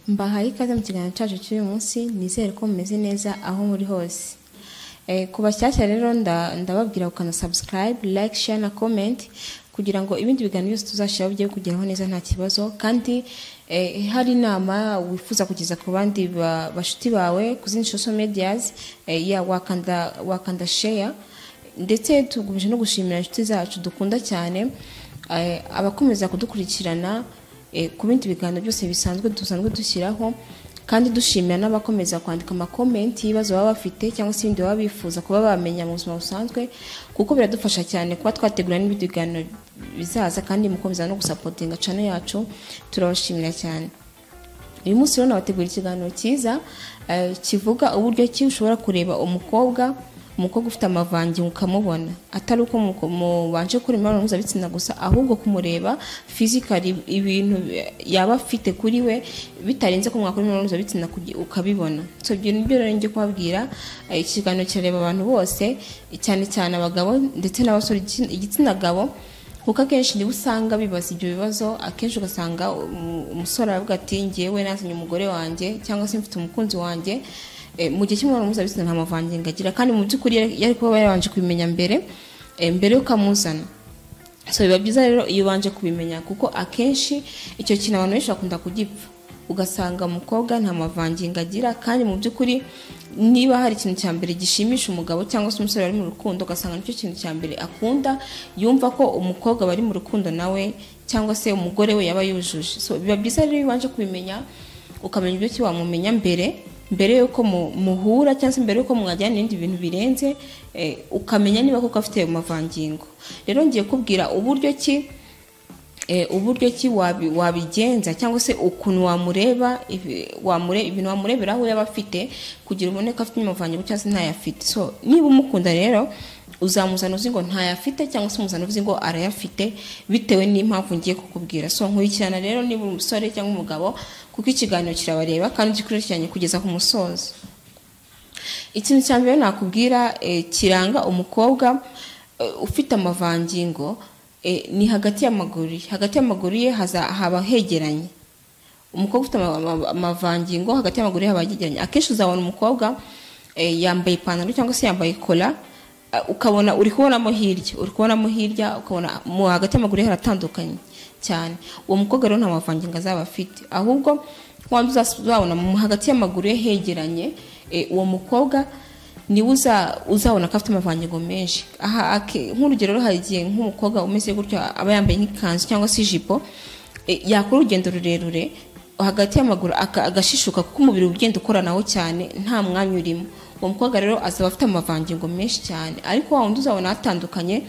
mbahaye ikaze mu kiganiro cyacu cy'uyu munsi nizere ko mumeze neza aho muri hose ku bashyashya rero ndababwira gukanda sabusikarayibe like share na comment kugira ngo ibindi biganiro byose tuzashyiraho bijye kugeraho neza nta kibazo kandi hari inama wifuza kugeza ku bandi bashuti bawe ku zindi social medias wakanda share ndetse tugumeje no gushimira inshuti zacu dukunda cyane abakomeza kudukurikirana ku bindi biganiro byose bisanzwe dusanzwe dushyiraho kandi dushimira n'abakomeza kwandika amakomenti y'ibibazo baba bafite cyangwa se ibindi baba bifuza kuba bamenya mu buzima busanzwe kuko biradufasha cyane kuba twategura n'ibindi biganiro bizaza kandi mukomeza no gusapotinga cano yacu turabashimira cyane uyu munsi rero nabategura ikiganiro cyiza kivuga uburyo ki ushobora kureba umukobwa umukobwa ufite amavangingo ukamubona atari uko mubanje gukora imibonano mpuzabitsina gusa ahubwo kumureba fizikari ibintu yaba afite kuri we bitarenze ko mwakora imibonano mpuzabitsina ukabibona so ibyo ni byo rero njye kubabwira ikiganiro kirareba abantu bose cyane cyane abagabo ndetse n'abasore igitsina gabo kuko akenshi niba usanga bibaza ibyo bibazo akenshi ugasanga umusore aravuga ati ngewe nazanye umugore wanjye cyangwa se mfite umukunzi wanjye mu gihe cy'imibonano mpuzabitsina nta mavangingo agira kandi mu by'ukuri yari kuba yabanje kubimenya mbere mbere y'uko amuzana so biba byiza rero iyo ubanje kubimenya kuko akenshi icyo kintu abantu benshi bakunda kugipfa ugasanga umukobwa nta mavangingo agira kandi mu by'ukuri niba hari ikintu cya mbere gishimisha umugabo cyangwa se umusore wari mu rukundo ugasanga nicyo kintu cya mbere akunda yumva ko umukobwa bari mu rukundo nawe cyangwa se umugore we yaba yujuje so biba byiza rero iyo ubanje kubimenya ukamenya ibyo ki wamumenya mbere mbere y'uko muhura cyangwa se mbere y'uko mwajyana ibindi bintu birenze ukamenya niba koko afite ayo mavangingo rero ngiye kubwira uburyo ki uburyo ki wabigenza cyangwa se ukuntu wamureba ibintu wamurebera aho yaba afite kugira ubone ko afite amavangingo cyangwa se ntayafite so niba umukunda rero uzamuzana uzi ngo ntayafite cyangwa se umuzana uzi ngo arayafite bitewe n'impamvu ngiye kukubwira so nkurikirana rero niba umusore cyangwa umugabo kuko ikiganiro kirabareba kandi gikurikiranye kugeza ku musozo ikintu cya mbere nakubwira kiranga umukobwa ufite amavangingo ni hagati y'amaguru ye hagati y'amaguru ye haba hegeranye umukobwa ufite amavangingo hagati y'amaguru ye haba hegeranye akenshi uzabona umukobwa yambaye ipantaro cyangwa se yambaye kola ukabona uri kubonamo hirya uri kubonamo hirya ukabona mu hagati y'amaguru ye haratandukanye cyane uwo mukobwa rero nta mavangingo azaba afite ahubwo waba uzabona mu hagati y'amaguru ye hegeranye uwo mukobwa niwe uzabona ko afite amavangingo menshi nk'urugero hari igihe nk'umukobwa umeze gutyo aba yambaye nk'ikanzu cyangwa se ijipo yakora urugendo rurerure hagati y'amaguru agashishuka kuko umubiri ugenda ukoranaho cyane nta mwanya urimo uwo mukobwa rero azaba afite amavangingo menshi cyane ariko wa wundi uzabona atandukanye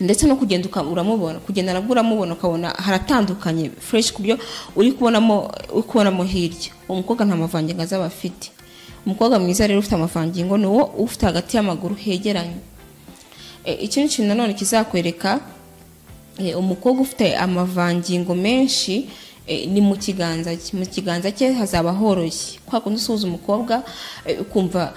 ndetse no kugenda uramubona kugenda nabwo uramubona ukabona haratandukanye fureshi ku byo uri kubonamo uri kubonamo hirya uwo mukobwa nta mavangingo azaba afite umukobwa mwiza rero ufite amavangingo ni uwo ufite hagati y'amaguru hegeranye ikindi kintu nanone kizakwereka umukobwa ufite amavangingo menshi ni mu kiganza cye mu kiganza cye hazaba horoshye kwa kundi usuhuza umukobwa ukumva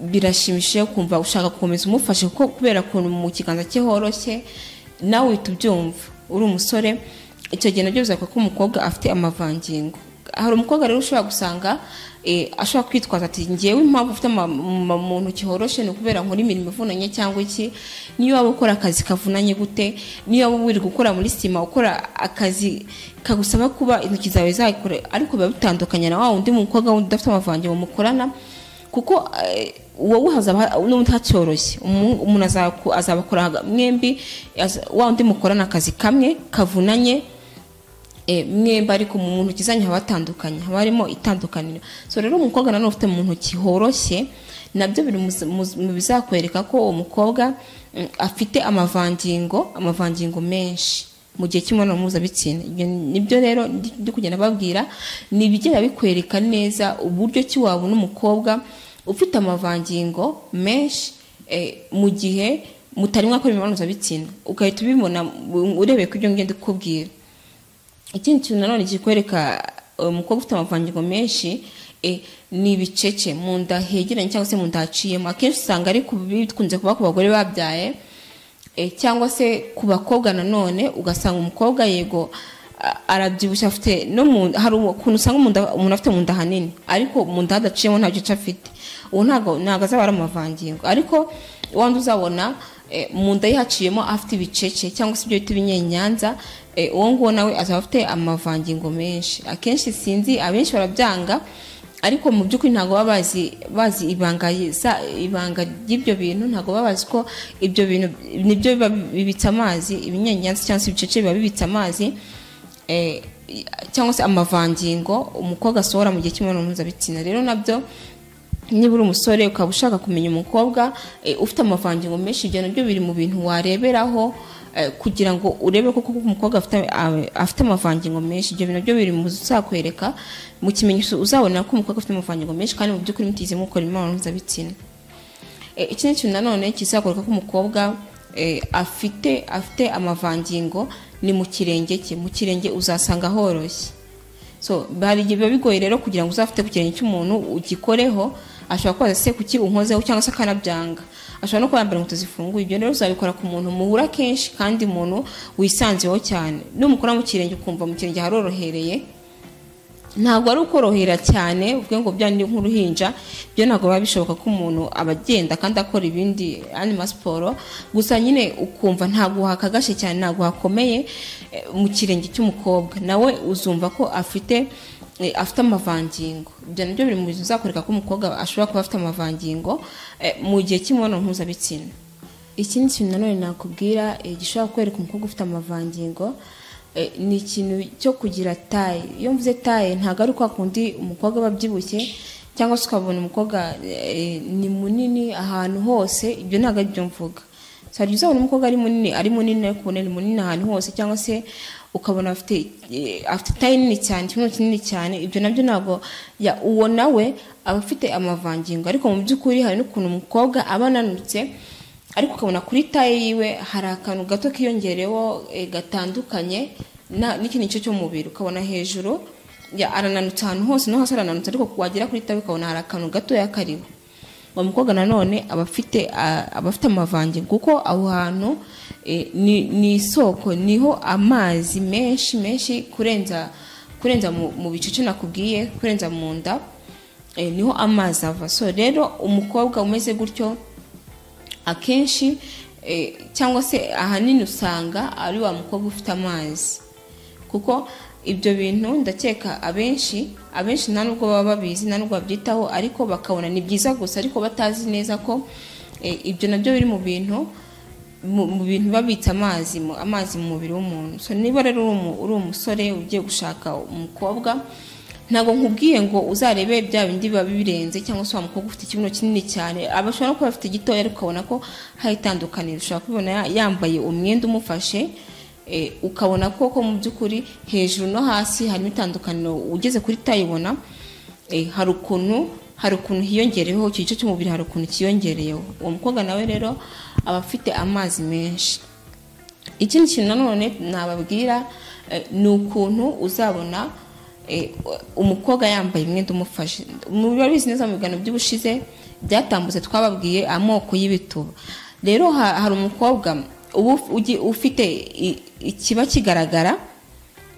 birashimishije ukumva ushaka gukomeza umufashe kuko kubera ukuntu mu kiganza cye horoshye nawe uhita ubyumva uri umusore icyo gihe nabyo bizakora ko umukobwa afite amavangingo hari umukobwa rero ushobora gusanga ashobora kwitwaza ati ngewe impamvu ufite mu ntoki horoshye ni ukubera nkora imirimo ivunanye cyangwa iki niyo waba ukora akazi kavunanye gute niyo waba wiri gukora muri sima ukora akazi kagusaba kuba intoki zawe zakora ariko biba bitandukanye na wa wundi mukobwa wundi udafite amavangingo mukorana kuko wowe n'undi hacyoroshye umuntu azabakora mwembi wa wundi mukorana akazi kamwe kavunanye mwemba ariko mu ntoki zanyu haba hatandukanye haba harimo itandukaniro so rero umukobwa nanone ufite mu ntoki horoshye nabyo biri mu bizakwereka ko uwo mukobwa afite amavangingo amavangingo menshi mu gihe cy'imibonano mpuzabitsina nibyo rero ndi kugenda babwira ni ibigenda bikwereka neza uburyo ki wabona umukobwa ufite amavangingo menshi mu gihe mutari mwakora imibonano mpuzabitsina ugahita ubibona urebeye ku ibyo ngenda ukubwira ikindi kintu nanone kikwereka umukobwa ufite amavangingo menshi ni ibicece mu nda hegeranye cyangwa se mu nda haciyemo akenshi usanga ari bikunze kuba ku bagore babyaye cyangwa se ku bakobwa nanone ugasanga umukobwa yego a- arabyibushye afite no mu hari ukuntu usanga mu nda- umuntu afite mu nda hanini ariko mu nda hadaciyemo nta gice afite uwo ntabwo ntabwo azaba ari amavangingo ariko wandi uzabona eh, mu nda ye haciyemo afite ibicece cyangwa se ibyo bita ibinyenyanza eh, uwo nguwo nawe azaba afite amavangingo menshi akenshi sinzi abenshi barabyanga ariko mu by'ukuri ntabwo baba bazi bazi ibanga za- ibanga ry'ibyo bintu ntabwo baba bazi ko ibyo bintu nibyo biba bibitse amazi ibinyenyanza cyangwa se ibicece biba bibitse amazi eh, cyangwa se amavangingo umukobwa asohora mu gihe cy'imibonano mpuzabitsina rero nabyo niba uri umusore ukaba ushaka kumenya umukobwa eh, ufite amavangingo menshi ibyo nabyo biri mu bintu wareberaho eh, kugira ngo urebe ko koko umukobwa afite a- afite amavangingo menshi ibyo bintu nabyo biri mu bizakwereka mu kimenyetso uzabona ko umukobwa afite amavangingo menshi kandi mu by'ukuri mutigeze mukora imibonano mpuzabitsina Eh, ikindi kintu nanone kizakorwa ko umukobwa eh, afite afite amavangingo ni mu kirenge cye mu kirenge uzasanga horoshye so hari igihe biba bigoye rero kugira ngo uzafite ku kirenge cy'umuntu ugikoreho ashobora kubaza se kuki unkozeho cyangwa se akanabyanga ashobora no kuba yambara inkweto zifunguye ibyo rero uzabikora ku muntu muhura kenshi kandi umuntu wisanzeho cyane numukora mu kirenge ukumva mu kirenge harorohereye ntabwo ari ukorohera cyane ubwo ngo bya ni nk'uruhinja byo ntabwo biba bishoboka ko umuntu aba agenda kandi akora ibindi anima siporo gusa nyine ukumva ntabwo uhakagashye cyane ntabwo hakomeye eh, mu kirenge cy'umukobwa nawe uzumva ko afite eh, afite amavangingo ibyo nabyo biri mu bintu bizakwereka ko umukobwa ashobora kuba afite amavangingo eh, mu gihe cy'imibonano mpuzabitsina ikindi kintu nanone nakubwira eh, gishobora kwereka umukobwa ufite amavangingo eh, ni ikintu cyo kugira taye iyo mvuze taye ntabwo ari kwa kundi umukobwa aba abyibushye cyangwa se ukabona umukobwa eh, ni munini ahantu hose ibyo ntabwo ari byo mvuga hari uzabona umukobwa ari munini ari munini ariko ubona ni munini ahantu hose cyangwa se ukabona afite eh, afite taye nini cyane ikibuno kinini cyane ibyo nabyo ntabwo ya uwo nawe aba afite amavangingo ariko mu by'ukuri hari n'ukuntu umukobwa aba ananutse ariko ukabona kuri taye yiwe hari akantu gato kiyongereyeho eh, gatandukanye na- n'ikindi gice cy'umubiri ukabona hejuru ya arananutse ahantu hose no hasi arananutse ariko wagera kuri taye ukabona hari akantu gatoya kariho uwo mukobwa nanone aba afite ah, aba afite amavangingo kuko aho hantu eh, ni ni isoko niho amazi menshi menshi kurenza kurenza mu- mu bicucu nakubwiye kurenza mu nda eh, niho amazi ava so rero umukobwa umeze gutyo akenshi eh, cyangwa se ahanini usanga ari wa mukobwa ufite amazi kuko ibyo bintu ndakeka abenshi abenshi nta nubwo baba babizi nta nubwo babyitaho ariko bakabona ni byiza gusa ariko batazi neza ko eh, ibyo nabyo biri mu bintu mu mu bintu babitse amazi mu- amazi mu mubiri w'umuntu so niba rero uri umu- uri umusore ugiye gushaka umukobwa ntabwo nkubwiye ngo uzarebe bya bindi biba birenze cyangwa se wa mukobwa ufite ikibuno kinini cyane abashobora no kuba bafite igitoya ariko ukabona ko hari itandukaniro ushobora kubibona ya- yambaye umwenda umufashe eh, ukabona koko mu by'ukuri hejuru no hasi harimo itandukaniro ugeze kuri tayibona eh, hari ukuntu hari ukuntu hiyongereyeho icyo gice cy'umubiri hari ukuntu kiyongereyeho uwo mukobwa nawe rero aba afite amazi menshi ikindi kintu nanone nababwira eh, ni ukuntu uzabona eh, umukobwa yambaye umwenda umufashe mubizi neza mu biganiro by'ubushize byatambutse twababwiye amoko y'ibituba rero ha- hari umukobwa uba uf- ugi- ufite i- ikiba kigaragara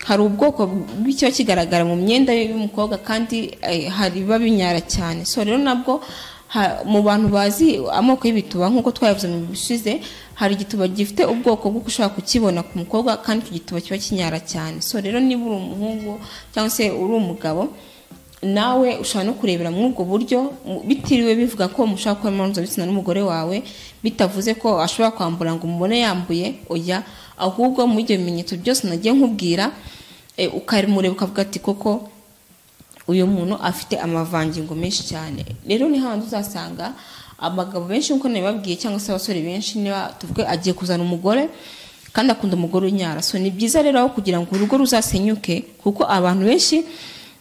hari ubwoko bw'ikiba kigaragara mu myenda y'umukobwa kandi eh, hari biba binyara cyane so rero nabwo ha- mu bantu bazi amoko y'ibituba nk'uko twabivuze mu bishize hari igituba gifite ubwoko bw'uko ushobora kukibona ku mukobwa kandi icyo gituba kiba kinyara cyane so rero niba uri umuhungu cyangwa se uri umugabo nawe ushobora no kurebera muri ubwo buryo mu- bitiriwe bivuga ko mushaka gukora imibonano mpuzabitsina n'umugore wawe bitavuze ko ashobora kwambura ngo umubone yambuye oya ahubwo muri ibyo bimenyetso byose nagiye nkubwira eh, ukamureba ukavuga ati koko uyu muntu afite amavangingo menshi cyane rero ni hahandi uzasanga abagabo benshi nk'uko nabibabwiye cyangwa se abasore benshi niba tuvuge agiye kuzana umugore kandi akunda umugore unyara so ni byiza rero aho kugira ngo urugo ruzasenyuke kuko abantu benshi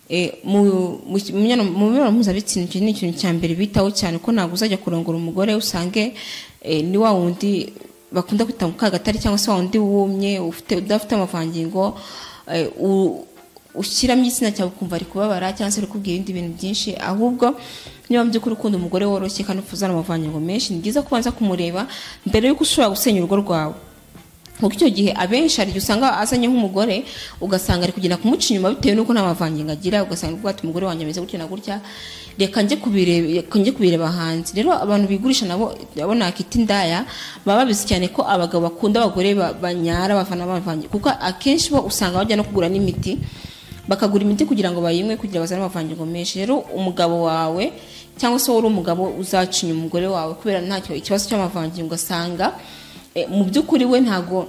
eh, mu mu mibonano mu mibonano mpuzabitsina icyo ni ikintu cya mbere bitaho cyane ko ntabwo uzajya kurongora umugore usange eh, ni wa wundi bakunda kwita mu kagatari cyangwa se wa wundi wumye ufite udafite amavangingo eh, u- ushyiramo igitsina cyawe ukumva ari kubabara cyangwa se ari kubwira ibindi bintu byinshi ahubwo niba mu by'ukuri ukunda umugore woroshye kandi ufite amavangingo menshi ni byiza kubanza kumureba mbere y'uko ushobora gusenya urugo rwawe kuko icyo gihe abenshi hari igihe usanga azanye nk'umugore ugasanga ari kugenda kumuca inyuma bitewe n'uko nta mavangingo agira ugasanga ubwo ati umugore wanjye ameze gutya na gutya reka njye kubireba reka njye kubireba hanze rero abantu bigurisha nabo nabo nakita indaya baba babizi cyane ko abagabo bakunda abagore ba- banyara bavana bavangira kuko akenshi bo usanga bajya no kugura n'imiti bakagura imiti kugira ngo bayinywe kugira ngo bazane amavangingo menshi rero umugabo wawe cyangwa se wowe uri umugabo uzacinya umugore wawe kubera ntacyo ikibazo cy'amavangingo ugasanga eh, mu by'ukuri we ntago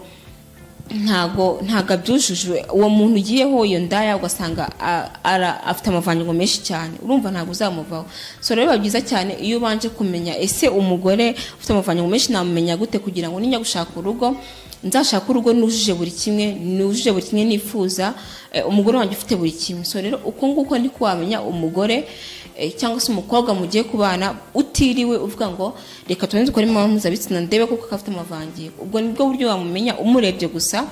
ntago ntago abyujujwe uwo muntu ugiyeho iyo ndaya ugasanga a- ara- afite amavangingo menshi cyane urumva ntabwo uzamuvaho so rero biba byiza cyane iyo ubanje kumenya ese umugore ufite amavangingo menshi namumenya gute kugira ngo nijya gushaka urugo nzashaka urugo nujuje buri kimwe nujuje buri kimwe nifuza eh, umugore wanjye ufite buri kimwe so rero uko nguko niko wamenya umugore eh, cyangwa se umukobwa mugiye kubana utiriwe uvuga ngo reka tubanze ukore imibonano mpuzabitsina ndebe kuko afite amavangingo ubwo nibwo buryo wamumenya umurebye gusa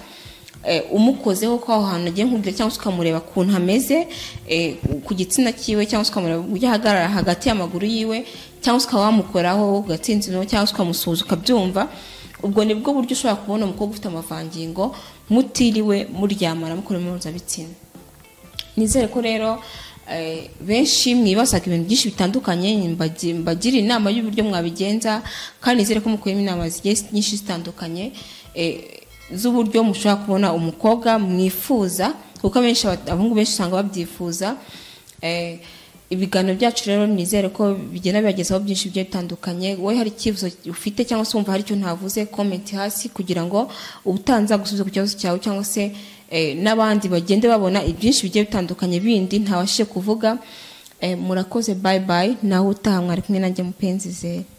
eh, umukozeho ko aho hantu agiye nk'urugero cyangwa se ukamureba ukuntu ameze eh, ku gitsina cyiwe cyangwa se ukamureba uburyo ahagarara hagati y'amaguru yiwe cyangwa se ukaba wamukoraho ugatsinzino cyangwa se ukamusuhuza ukabyumva ubwo nibwo buryo ushobora kubona umukobwa ufite amavangingo mutiriwe muryamana mukora imibonano mpuzabitsina nizere ko rero eh, benshi mwibazaga ibintu byinshi bitandukanye mbagi- mbagira inama y'uburyo mwabigenza kandi nizere ko mukuyemo inama zigiye nyinshi zitandukanye eh, z'uburyo mushobora kubona umukobwa mwifuza kuko abenshi aba- abahungu benshi usanga babyifuza Eh, ibiganiro byacu rero nizere ko bigenda bibagezaho byinshi bigiye bitandukanye wowe hari icyifuzo ufite cyangwa se wumva hari icyo ntavuze komenti hasi kugira ngo ubutanza gusubiza ku kibazo cyawe cyangwa se eh, n'abandi bagende babona ibyinshi bigiye bitandukanye bindi ntabashije kuvuga Eh, murakoze bayi bayi nawe utaha mwari kumwe nanjye mupenzi zera